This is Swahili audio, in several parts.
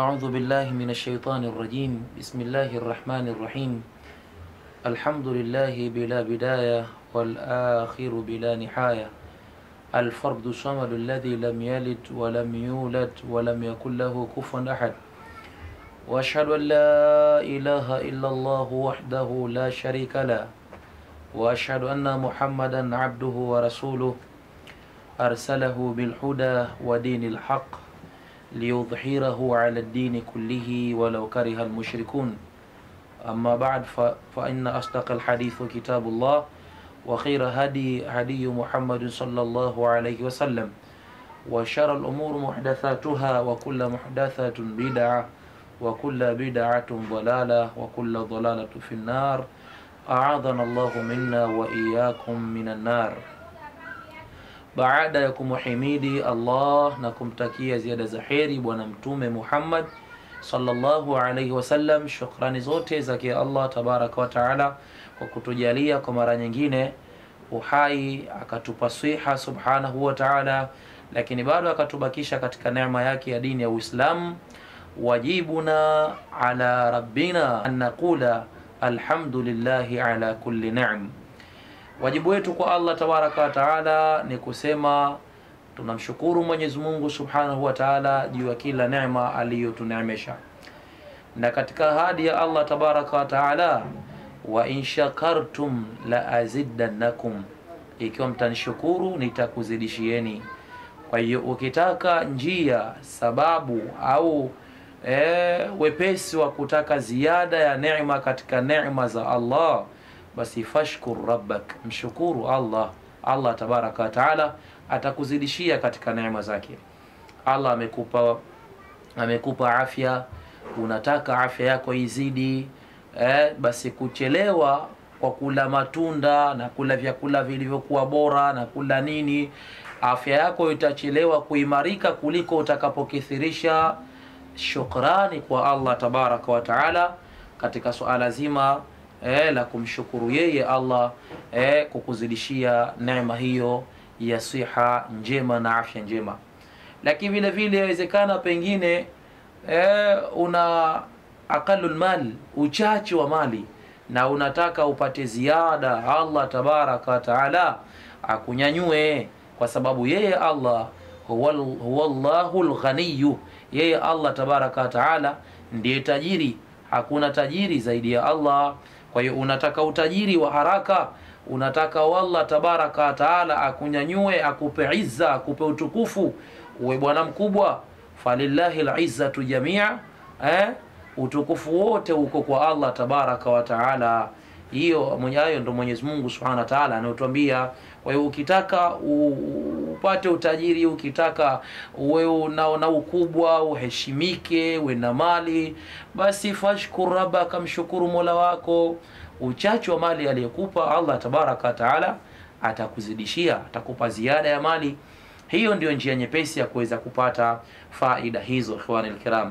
أعوذ بالله من الشيطان الرجيم بسم الله الرحمن الرحيم الحمد لله بلا بداية والآخر بلا نهاية الفرد الصمد الذي لم يلد ولم يولد ولم يكن له كفوا أحد وأشهد أن لا إله إلا الله وحده لا شريك له وأشهد أن محمدا عبده ورسوله أرسله بالهدى ودين الحق ليظهره على الدين كله ولو كره المشركون أما بعد ف- فإن أصدق الحديث كتاب الله وخير هدي هدي محمد صلى الله عليه وسلم وشر الأمور محدثاتها وكل محدثة بدعة وكل بدعة ضلالة وكل ضلالة في النار أعاذنا الله منا وإياكم من النار baada ya kumhimidi Allah na kumtakia ziada za heri bwana mtume Muhammad sallallahu alaihi wasallam, shukrani zote zake Allah tabaraka wa taala kwa kutujalia kwa mara nyingine uhai, akatupa siha subhanahu wa taala, lakini bado akatubakisha katika neema yake ya dini ya Uislamu. Wajibuna ala rabbina an naqula alhamdulillahi ala kulli ni'am Wajibu wetu kwa Allah tabaraka wa taala ni kusema tunamshukuru Mwenyezi Mungu subhanahu wa taala juu ya kila neema aliyotuneemesha, na katika ahadi ya Allah tabaraka wa taala, wa in shakartum la azidannakum, ikiwa mtanishukuru nitakuzidishieni. Kwa hiyo ukitaka njia, sababu au e, wepesi wa kutaka ziada ya neema katika neema za Allah basi fashkur rabbak, mshukuru Allah. Allah tabaraka wa taala atakuzidishia katika neema zake. Allah amekupa amekupa afya, unataka afya yako izidi eh, basi kuchelewa kwa kula matunda na kula vyakula vilivyokuwa bora na kula nini, afya yako itachelewa kuimarika kuliko utakapokithirisha shukrani kwa Allah tabaraka wa taala katika suala zima eh, la kumshukuru yeye Allah eh, kukuzidishia neema hiyo ya siha njema na afya njema. Lakini vile vile yawezekana pengine eh, una aqalul mal, uchache wa mali na unataka upate ziada, Allah tabaraka wa taala akunyanyue, kwa sababu yeye Allah huwa huwa Allahul ghaniyu, yeye Allah tabaraka wa taala ndiye tajiri, hakuna tajiri zaidi ya Allah. Kwa hiyo unataka utajiri wa haraka, unataka wallah tabaraka wa taala akunyanyue, akupe izza, akupe utukufu, uwe bwana mkubwa. Falillahi lizzatu jamia, eh? utukufu wote uko kwa Allah tabaraka wa taala. Hiyo mwenye hayo ndo Mwenyezi Mungu subhanahu wa taala anayotuambia. Kwa hiyo ukitaka u- upate utajiri, ukitaka uwe na, na ukubwa, uheshimike, uwe na mali, basi fashkur rabbaka, mshukuru mola wako. Uchache wa mali aliyekupa Allah tabaraka wa taala atakuzidishia, atakupa ziada ya mali. Hiyo ndio njia nyepesi ya kuweza kupata faida hizo, ikhwani alkiram.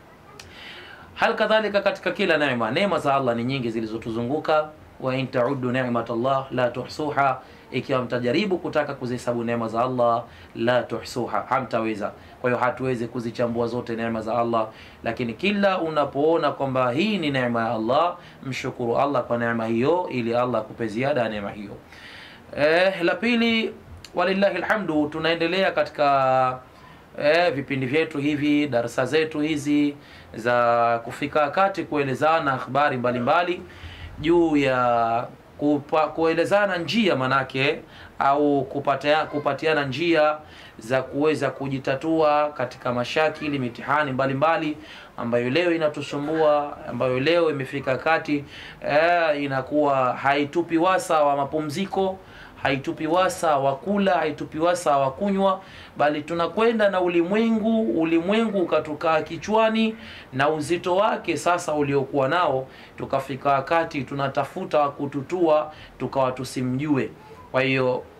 Hal kadhalika katika kila neema, neema za Allah ni nyingi zilizotuzunguka. Wa in taudu ni'mat Allah la tuhsuha, ikiwa mtajaribu kutaka kuzihesabu neema za Allah la tuhsuha, hamtaweza. Kwa hiyo hatuwezi kuzichambua zote neema za Allah, lakini kila unapoona kwamba hii ni neema ya Allah, mshukuru Allah kwa neema hiyo, ili Allah akupe ziada ya neema hiyo. Eh, la pili, walillahi alhamdu, tunaendelea katika eh, vipindi vyetu hivi, darasa zetu hizi za kufika wakati kuelezana habari mbalimbali juu ya kupa, kuelezana njia manake au kupatia, kupatiana njia za kuweza kujitatua katika mashakili mitihani mbalimbali ambayo leo inatusumbua, ambayo leo imefika wakati eh, inakuwa haitupi wasa wa mapumziko haitupi wasa wa kula, haitupi wasa wa kunywa, bali tunakwenda na ulimwengu, ulimwengu ukatukaa kichwani na uzito wake sasa uliokuwa nao, tukafika wakati tunatafuta wa kututua, tukawa tusimjue. Kwa hiyo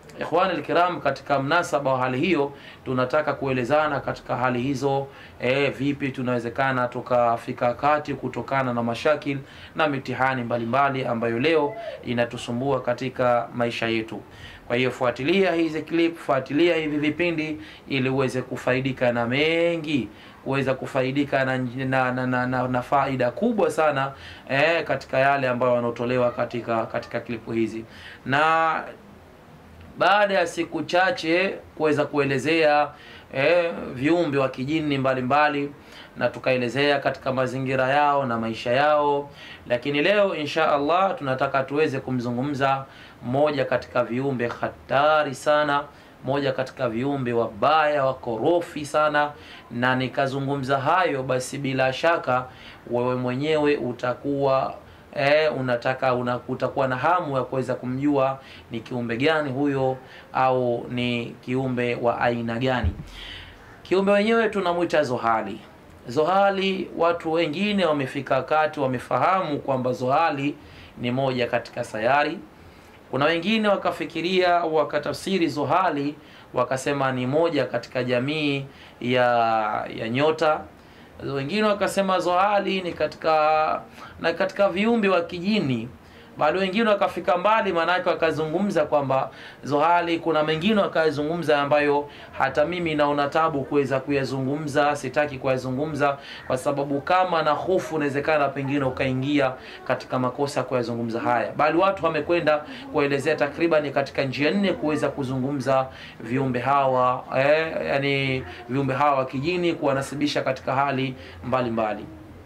Ikhwani alkiram, katika mnasaba wa hali hiyo tunataka kuelezana katika hali hizo e, vipi tunawezekana tukafika kati kutokana na mashakil na mitihani mbalimbali ambayo leo inatusumbua katika maisha yetu. Kwa hiyo fuatilia hizi clip, fuatilia hivi vipindi ili uweze kufaidika na mengi kuweza kufaidika na, na, na, na, na, na faida kubwa sana eh, katika yale ambayo yanaotolewa katika katika klipu hizi na baada ya siku chache kuweza kuelezea eh, viumbe wa kijini mbalimbali na tukaelezea katika mazingira yao na maisha yao, lakini leo insha Allah tunataka tuweze kumzungumza mmoja katika viumbe hatari sana, moja katika viumbe wabaya wakorofi sana, na nikazungumza hayo, basi bila shaka wewe mwenyewe utakuwa E, unataka una, utakuwa na hamu ya kuweza kumjua ni kiumbe gani huyo au ni kiumbe wa aina gani. Kiumbe wenyewe tunamwita zohali. Zohali, watu wengine wamefika wakati wamefahamu kwamba zohali ni moja katika sayari. Kuna wengine wakafikiria wakatafsiri zohali wakasema ni moja katika jamii ya ya nyota wengine wakasema zohali ni katika na katika viumbe wa kijini, bali wengine wakafika mbali, maanake wakazungumza kwamba zohali, kuna mengine wakayazungumza ambayo hata mimi naona tabu kuweza kuyazungumza, sitaki kuyazungumza kwa sababu kama na hofu inawezekana pengine ukaingia katika makosa kuyazungumza haya, bali watu wamekwenda kuelezea takriban katika njia nne kuweza kuzungumza viumbe hawa eh, yani viumbe hawa wa kijini kuwanasibisha katika hali mbalimbali mbali.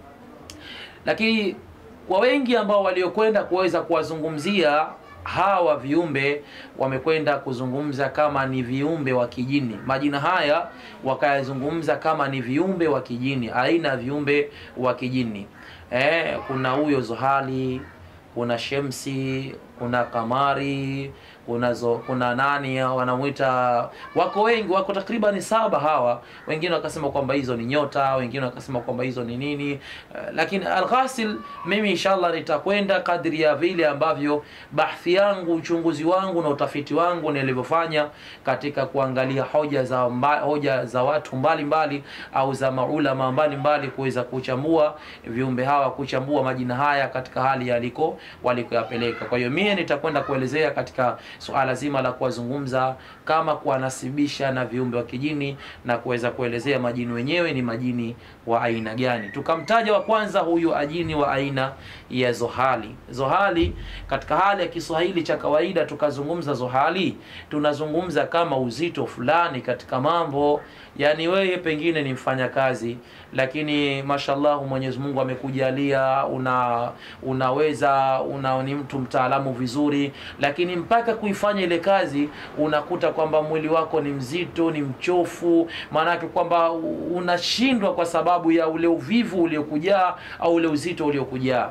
Lakini kwa wengi ambao waliokwenda kuweza kuwazungumzia hawa viumbe wamekwenda kuzungumza kama ni viumbe wa kijini. Majina haya wakayazungumza kama ni viumbe wa kijini, aina ya viumbe wa kijini. Eh, kuna huyo zohali, kuna shemsi, kuna kamari kuna zo, kuna nani wanamwita, wako wengi, wako takriban saba hawa. Wengine wakasema kwamba hizo ni nyota, wengine wakasema kwamba hizo ni nini. Uh, lakini alghasil, mimi inshallah nitakwenda kadri ya vile ambavyo bahthi yangu, uchunguzi wangu na utafiti wangu nilivyofanya katika kuangalia hoja za mba, hoja za watu mbalimbali mbali, au za maulama mbalimbali kuweza kuchambua viumbe hawa, kuchambua majina haya katika hali yaliko walikoyapeleka. Kwa hiyo mimi nitakwenda kuelezea katika suala zima la kuwazungumza kama kuwanasibisha na viumbe wa kijini na kuweza kuelezea majini wenyewe ni majini wa aina gani. Tukamtaja wa kwanza huyu ajini wa aina ya zohali. Zohali katika hali ya Kiswahili cha kawaida tukazungumza zohali, tunazungumza kama uzito fulani katika mambo, yani wewe pengine ni mfanyakazi, lakini mashallah Mwenyezi Mungu amekujalia una unaweza una ni mtu mtaalamu vizuri, lakini mpaka kuifanya ile kazi unakuta kwamba mwili wako ni mzito, ni mchofu, maanake kwamba unashindwa kwa sababu ya ule uvivu uliokujaa au ule uzito uliokujaa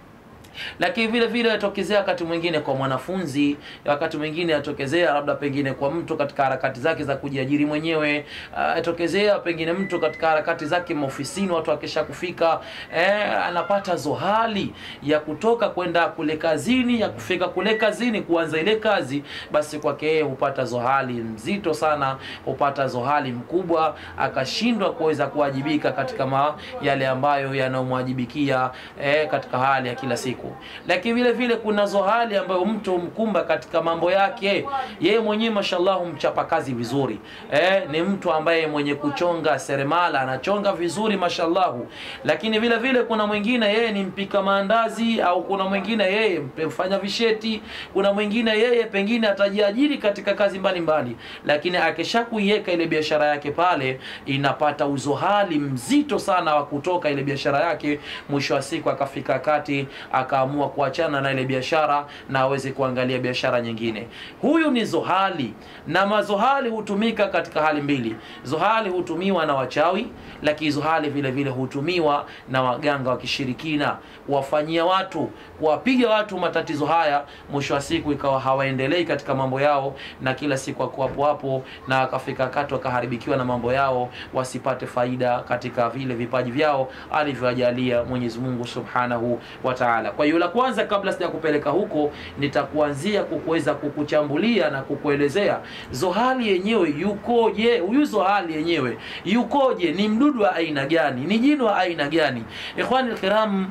lakini vile vile yatokezea wakati mwingine kwa mwanafunzi, wakati mwingine yatokezea labda pengine kwa mtu katika harakati zake za kujiajiri mwenyewe, yatokezea uh, pengine mtu katika harakati zake maofisini, watu akisha kufika eh, anapata zohali ya kutoka kwenda kule kazini, ya kufika kule kazini kuanza ile kazi, basi kwake yeye hupata zohali mzito sana, hupata zohali mkubwa, akashindwa kuweza kuwajibika katika ma, yale ambayo yanayomwajibikia eh, katika hali ya kila siku lakini vile vile kuna zohali ambayo mtu mkumba katika mambo yake yeye mwenyewe, mashallah, mchapa kazi vizuri eh, ni mtu ambaye mwenye kuchonga seremala anachonga vizuri mashallahu. Lakini vile vile kuna mwingine yeye ni mpika maandazi, au kuna mwingine yeye mfanya visheti, kuna mwingine yeye pengine atajiajiri katika kazi mbalimbali mbali. Lakini akisha kuiweka ile biashara yake pale, inapata uzohali mzito sana wa kutoka ile biashara yake, mwisho wa siku akafika kati akaamua kuachana na ile biashara na aweze kuangalia biashara nyingine. Huyu ni zohali, na mazohali hutumika katika hali mbili. Zohali hutumiwa na wachawi, lakini zohali vile vile hutumiwa na waganga wa kishirikina, kuwafanyia watu, kuwapiga watu matatizo haya, mwisho wa siku ikawa hawaendelei katika mambo yao, na kila siku wako hapo hapo, na akafika kati wakaharibikiwa na mambo yao, wasipate faida katika vile vipaji vyao alivyowajalia Mwenyezi Mungu Subhanahu wa Ta'ala. Kwa Kwa hiyo la kwanza, kabla sija kupeleka huko, nitakuanzia kukuweza kukuchambulia na kukuelezea zohali yenyewe yukoje. Huyu zohali yenyewe yukoje? Ni mdudu wa aina gani? Ni jini wa aina gani? Ikhwani alkiram,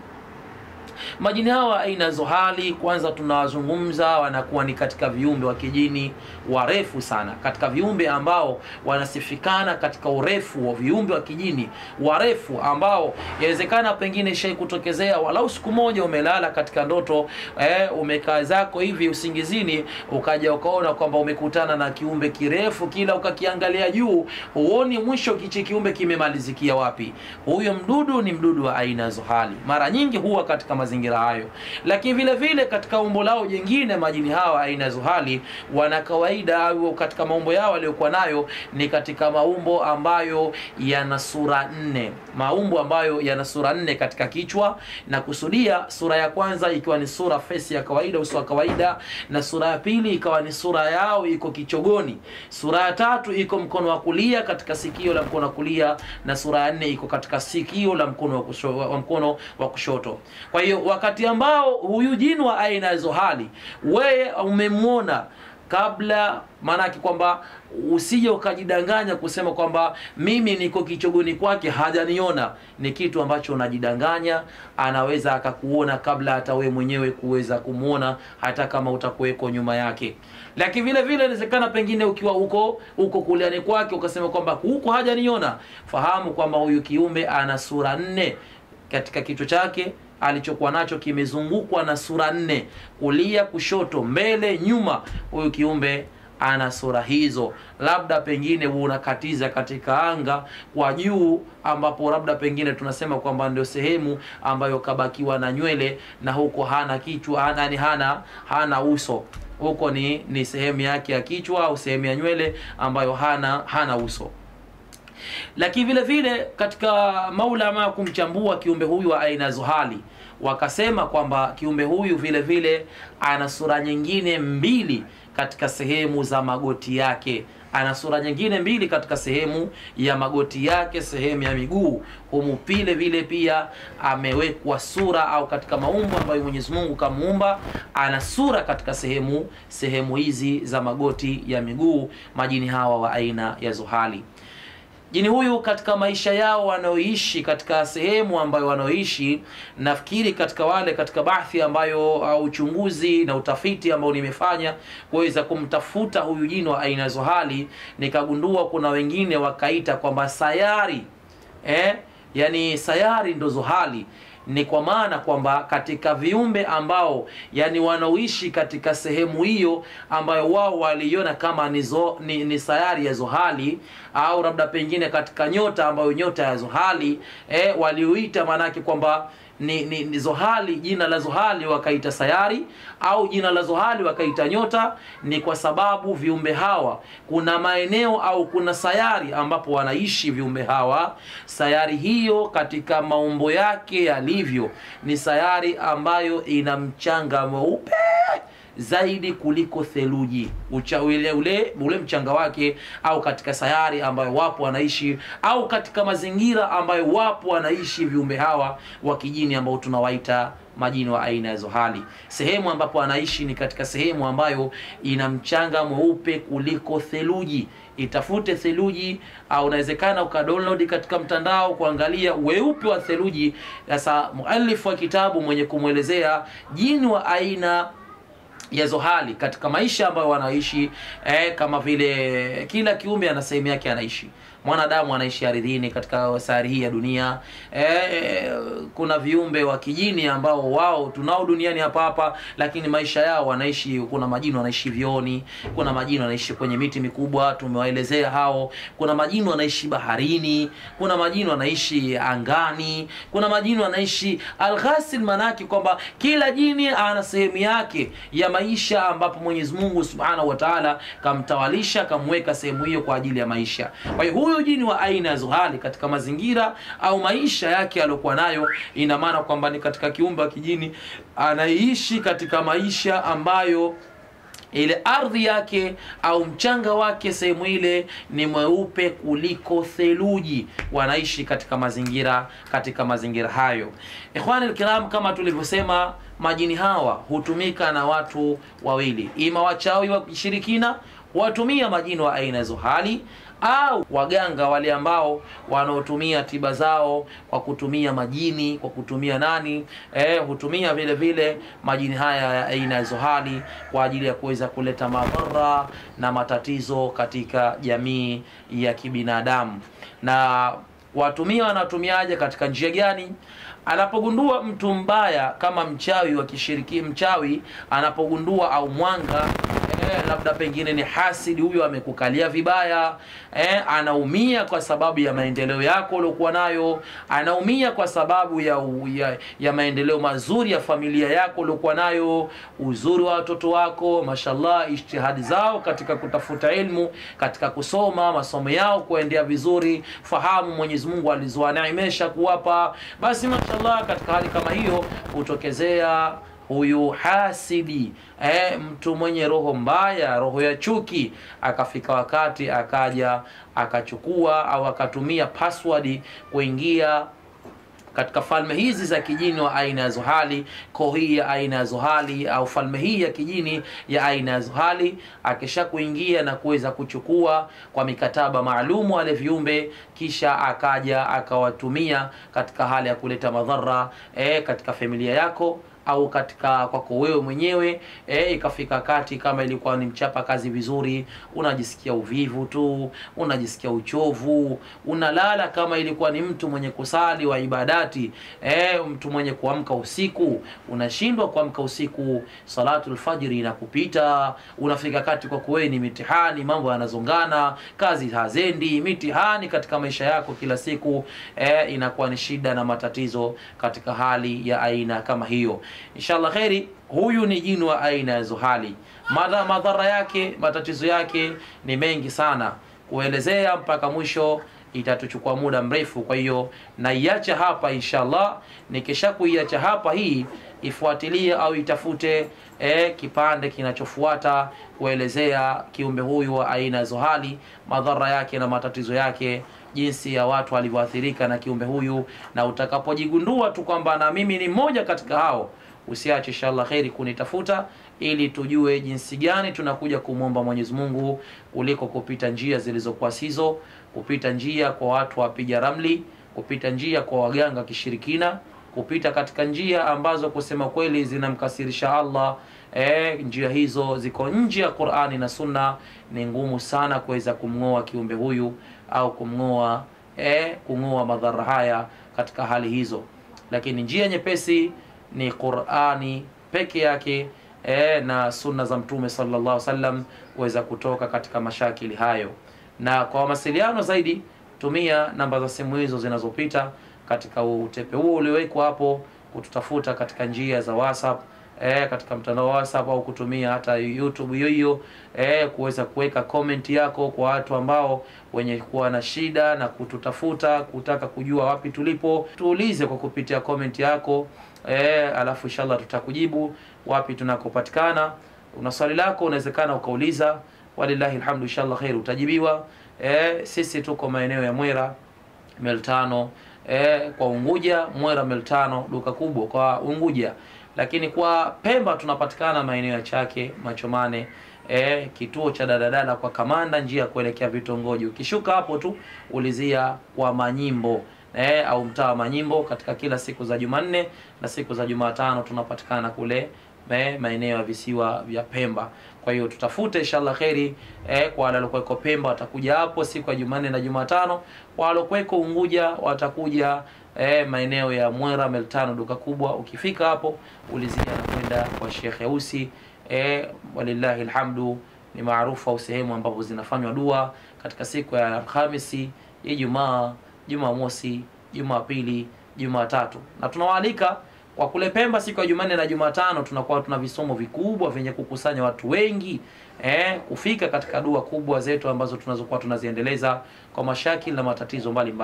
majini hawa aina zohali, kwanza tunawazungumza, wanakuwa ni katika viumbe wa kijini warefu sana, katika viumbe ambao wanasifikana katika urefu wa viumbe wa kijini warefu, ambao yawezekana pengine shai kutokezea walau siku moja umelala katika ndoto eh, umekaa zako hivi usingizini, ukaja ukaona kwamba umekutana na kiumbe kirefu, kila ukakiangalia juu huoni mwisho kichi kiumbe kimemalizikia wapi. Huyo mdudu ni mdudu wa aina zohali, mara nyingi huwa katika mazingira hayo, lakini vile vile katika umbo lao jingine, majini hawa aina zohali wana kawaida au katika maumbo yao waliokuwa nayo ni katika maumbo ambayo yana sura nne, maumbo ambayo yana sura nne katika kichwa, na kusudia sura ya kwanza ikiwa ni sura fesi ya kawaida, uso wa kawaida, na sura ya pili ikawa ni sura yao iko kichogoni, sura ya tatu iko mkono wa kulia katika sikio la mkono wa kulia, na sura ya nne iko katika sikio la mkono wa kushoto, wa mkono wa kushoto. Kwa hiyo wakati ambao huyu jini wa aina ya zohali wewe umemwona kabla maanake kwamba usije ukajidanganya kusema kwamba mimi niko kichogoni kwake hajaniona. Ni kitu ambacho unajidanganya. Anaweza akakuona kabla hata wewe mwenyewe kuweza kumwona, hata kama utakuweko nyuma yake. Lakini vile vile inawezekana pengine ukiwa huko huko kuliani kwake ukasema kwamba huko hajaniona. Fahamu kwamba huyu kiumbe ana sura nne katika kichwa chake alichokuwa nacho kimezungukwa na sura nne, kulia, kushoto, mbele, nyuma. Huyu kiumbe ana sura hizo. Labda pengine unakatiza katika anga kwa juu, ambapo labda pengine tunasema kwamba ndio sehemu ambayo kabakiwa na nywele, na huko hana kichwa, hana ni hana hana uso huko ni ni sehemu yake ya kichwa au sehemu ya nywele ambayo hana hana uso lakini vile vile katika maulama kumchambua kiumbe huyu wa aina zohali wakasema kwamba kiumbe huyu vile vile ana sura nyingine mbili katika sehemu za magoti yake ana sura nyingine mbili katika sehemu ya magoti yake, sehemu ya miguu humu pile vile pia amewekwa sura au katika maumbo ambayo Mwenyezi Mungu kamuumba, ana sura katika sehemu sehemu hizi za magoti ya miguu, majini hawa wa aina ya zohali. Jini huyu katika maisha yao wanaoishi katika sehemu ambayo wanaoishi, nafikiri katika wale katika bahthi ambayo au uchunguzi na utafiti ambao nimefanya kuweza kumtafuta huyu jini wa aina zohali, nikagundua kuna wengine wakaita kwamba sayari eh, yani sayari ndo zohali ni kwa maana kwamba katika viumbe ambao yani wanaoishi katika sehemu hiyo ambayo wao waliiona kama ni, zo, ni, ni sayari ya zohali au labda pengine katika nyota ambayo nyota ya zohali eh, walioita maanake kwamba ni, ni, ni zohali jina la zohali wakaita sayari au jina la zohali wakaita nyota ni kwa sababu viumbe hawa kuna maeneo au kuna sayari ambapo wanaishi viumbe hawa sayari hiyo katika maumbo yake yalivyo ni sayari ambayo ina mchanga mweupe zaidi kuliko theluji ucha ule, ule, ule mchanga wake au katika sayari ambayo wapo wanaishi au katika mazingira ambayo wapo wanaishi viumbe hawa wa kijini ambao tunawaita majini wa aina ya zohali sehemu ambapo anaishi ni katika sehemu ambayo ina mchanga mweupe kuliko theluji itafute theluji au unawezekana ukadownload katika mtandao kuangalia weupe wa theluji sasa mualifu wa kitabu mwenye kumwelezea jini wa aina ya zohali katika maisha ambayo wanaishi eh, kama vile kila kiumbe ana sehemu yake anaishi mwanadamu anaishi ardhini katika sayari hii ya dunia eh, kuna viumbe wa kijini ambao wao tunao duniani hapa hapa lakini maisha yao wanaishi kuna majini wanaishi vioni kuna majini wanaishi kwenye miti mikubwa tumewaelezea hao kuna majini wanaishi baharini kuna majini wanaishi angani kuna majini wanaishi alghasil manake kwamba kila jini ana sehemu yake ya maisha ambapo Mwenyezi Mungu Subhanahu wa Ta'ala kamtawalisha kamweka sehemu hiyo kwa ajili ya maisha kwa hiyo huyu jini wa aina ya zohali katika mazingira au maisha yake aliyokuwa nayo ina maana kwamba ni katika kiumbe wa kijini anaishi katika maisha ambayo ile ardhi yake au mchanga wake sehemu ile ni mweupe kuliko theluji wanaishi katika mazingira katika mazingira hayo ikhwani alkiram kama tulivyosema majini hawa hutumika na watu wawili ima wachawi wa kishirikina watumia majini wa aina hizo hali au waganga wale ambao wanaotumia tiba zao kwa kutumia majini kwa kutumia nani eh, hutumia vile vile majini haya ya aina hizo hali kwa ajili ya kuweza kuleta madhara na matatizo katika jamii ya kibinadamu na watumia wanatumiaje katika njia gani anapogundua mtu mbaya kama mchawi wa kishiriki mchawi anapogundua au mwanga eh, labda pengine ni hasidi huyo amekukalia vibaya eh, anaumia kwa sababu ya maendeleo yako uliokuwa nayo anaumia kwa sababu ya, ya, ya maendeleo mazuri ya familia yako uliokuwa nayo uzuri wa watoto wako mashallah ijtihadi zao katika kutafuta ilmu katika kusoma masomo yao kuendea vizuri fahamu mwenyezi mungu alizoaneemesha kuwapa basi mashallah katika hali kama hiyo hutokezea huyu hasidi eh, mtu mwenye roho mbaya roho ya chuki akafika wakati akaja akachukua au akatumia password kuingia katika falme hizi za kijini wa aina ya zohali koo hii ya aina ya zohali au falme hii ya kijini ya aina ya zohali akisha kuingia na kuweza kuchukua kwa mikataba maalumu wale viumbe kisha akaja akawatumia katika hali ya kuleta madhara e, katika familia yako au katika kwako wewe mwenyewe e, ikafika kati kama ilikuwa ni mchapa kazi vizuri unajisikia uvivu tu unajisikia uchovu unalala kama ilikuwa ni mtu mwenye kusali wa ibadati e, mtu mwenye kuamka usiku unashindwa kuamka usiku salatu lfajiri inakupita unafika kati kwako wewe ni mitihani mambo yanazongana kazi hazendi mitihani katika maisha yako kila siku e, inakuwa ni shida na matatizo katika hali ya aina kama hiyo inshallah kheri huyu ni jini wa aina ya zuhali Madha, madhara yake matatizo yake ni mengi sana kuelezea mpaka mwisho itatuchukua muda mrefu kwa hiyo naiacha hapa inshallah nikisha kuiacha hapa hii ifuatilie au itafute eh, kipande kinachofuata kuelezea kiumbe huyu wa aina ya zohali madhara yake na matatizo yake jinsi ya watu walivyoathirika na kiumbe huyu na utakapojigundua tu kwamba na mimi ni mmoja katika hao usiache inshallah kheri kunitafuta ili tujue jinsi gani tunakuja kumwomba mwenyezi mungu kuliko kupita njia zilizokuwa sizo kupita njia kwa watu wapiga ramli kupita njia kwa waganga kishirikina kupita katika njia ambazo kusema kweli zinamkasirisha allah e, njia hizo ziko nje ya qurani na sunna ni ngumu sana kuweza kumng'oa kiumbe huyu au kumng'oa e, kung'oa madhara haya katika hali hizo lakini njia nyepesi ni qurani peke yake e, na sunna za mtume sallallahu alaihi wasallam kuweza kutoka katika mashakili hayo na kwa mawasiliano zaidi tumia namba za simu hizo zinazopita katika utepe huo uliowekwa hapo kututafuta katika njia za whatsapp e, katika mtandao wa whatsapp au kutumia hata youtube hiyo hiyo e, kuweza kuweka comment yako kwa watu ambao wenye kuwa na shida na kututafuta kutaka kujua wapi tulipo tuulize kwa kupitia comment yako e, alafu inshallah tutakujibu wapi tunakopatikana una swali lako unawezekana ukauliza walillahi alhamdu inshallah khair utajibiwa e, sisi tuko maeneo ya mwera mil tano e, kwa unguja mwera mil tano duka kubwa kwa unguja lakini kwa pemba tunapatikana maeneo ya chake machomane e, kituo cha daladala kwa kamanda njia ya kuelekea vitongoji ukishuka hapo tu ulizia kwa manyimbo e, au mtaa wa manyimbo katika kila siku za jumanne na siku za jumatano tunapatikana kule eh, maeneo ya visiwa vya Pemba. Kwa hiyo tutafute inshallah kheri eh, kwa wale waliokuweko Pemba watakuja hapo siku ya Jumanne na Jumatano. Kwa waliokuweko Unguja watakuja eh, maeneo ya Mwera Meltano, duka kubwa. Ukifika hapo ulizia na kwenda kwa Sheikh Yausi eh, walillahi alhamdu ni maarufu au sehemu ambapo zinafanywa dua katika siku ya Alhamisi, Ijumaa, Jumamosi, Jumapili, Jumatatu na tunawaalika kwa kule Pemba siku ya Jumanne na Jumatano tunakuwa tuna visomo vikubwa vyenye kukusanya watu wengi eh, kufika katika dua kubwa zetu ambazo tunazokuwa tunaziendeleza kwa mashakili na matatizo mbalimbali.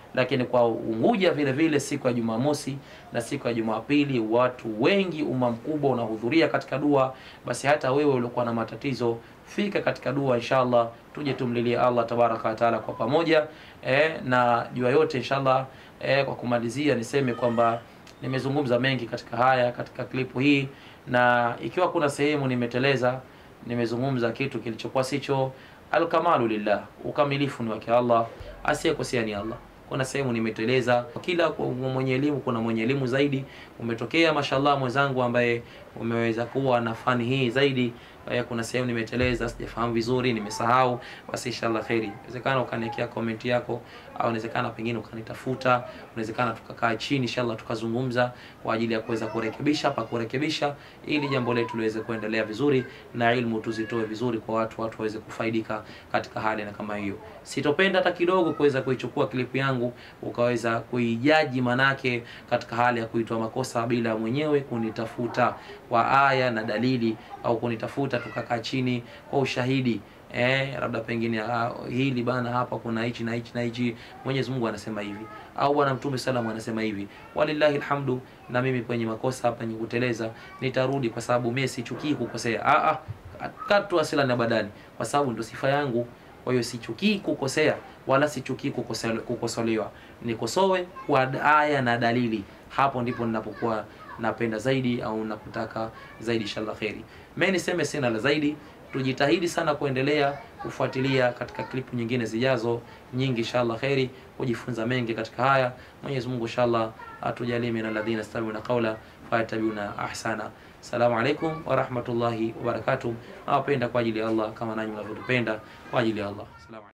lakini kwa Unguja vile vile siku ya Jumamosi na siku ya Jumapili watu wengi, umma mkubwa unahudhuria katika dua. Basi hata wewe uliokuwa na matatizo fika katika dua inshallah, tuje tumlilie Allah tabaraka wa taala kwa pamoja eh, na jua yote inshallah. Eh, kwa kumalizia niseme kwamba nimezungumza mengi katika haya katika klipu hii, na ikiwa kuna sehemu nimeteleza, nimezungumza kitu kilichokuwa sicho, alkamalu lillah, ukamilifu ni wake Allah, asiyekosea ni Allah. Kuna sehemu nimeteleza, kila mwenye elimu kuna mwenye elimu zaidi. Umetokea mashallah mwenzangu ambaye umeweza kuwa na fani hii zaidi. Kuna sehemu nimeteleza, sijafahamu vizuri, nimesahau, basi inshallah khairi. Inawezekana ukaniwekea comment yako, au inawezekana pengine ukanitafuta, inawezekana tukakaa chini inshallah tukazungumza kwa ajili ya kuweza kurekebisha pa kurekebisha, ili jambo letu liweze kuendelea vizuri na ilmu tuzitoe vizuri kwa watu, watu waweze kufaidika katika hali na kama hiyo. Sitopenda hata kidogo kuweza kuichukua klipu yangu ukaweza kuijaji manake katika hali ya kuitoa makosa bila mwenyewe kunitafuta kwa aya na dalili au kunitafuta tukakaa chini kwa ushahidi eh, labda pengine ah, hili bana, hapa kuna hichi na hichi na hichi, Mwenyezi Mungu anasema hivi, au bwana Mtume salamu anasema hivi. Walillahi alhamdu. Na mimi kwenye makosa hapa, penye kuteleza, nitarudi kwa sababu mimi sichukii kukosea. Ah ah, katu asila na badali, kwa sababu ndio sifa yangu. Kwa hiyo sichukii kukosea wala sichukii kukosolewa, nikosoe kwa aya na dalili. Hapo ndipo ninapokuwa napenda zaidi au nakutaka zaidi, inshallah khairi. Mimi niseme sina la zaidi, tujitahidi sana kuendelea kufuatilia katika klipu nyingine zijazo nyingi, inshallah khairi, kujifunza mengi katika haya. Mwenyezi Mungu inshallah atujalie min alladhina yastami'una qawla fayattabi'una ahsana. Assalamu alaikum wa rahmatullahi wa barakatuh. Nawapenda kwa ajili ya Allah kama nanyi mnavyotupenda kwa ajili ya Allah. Assalamu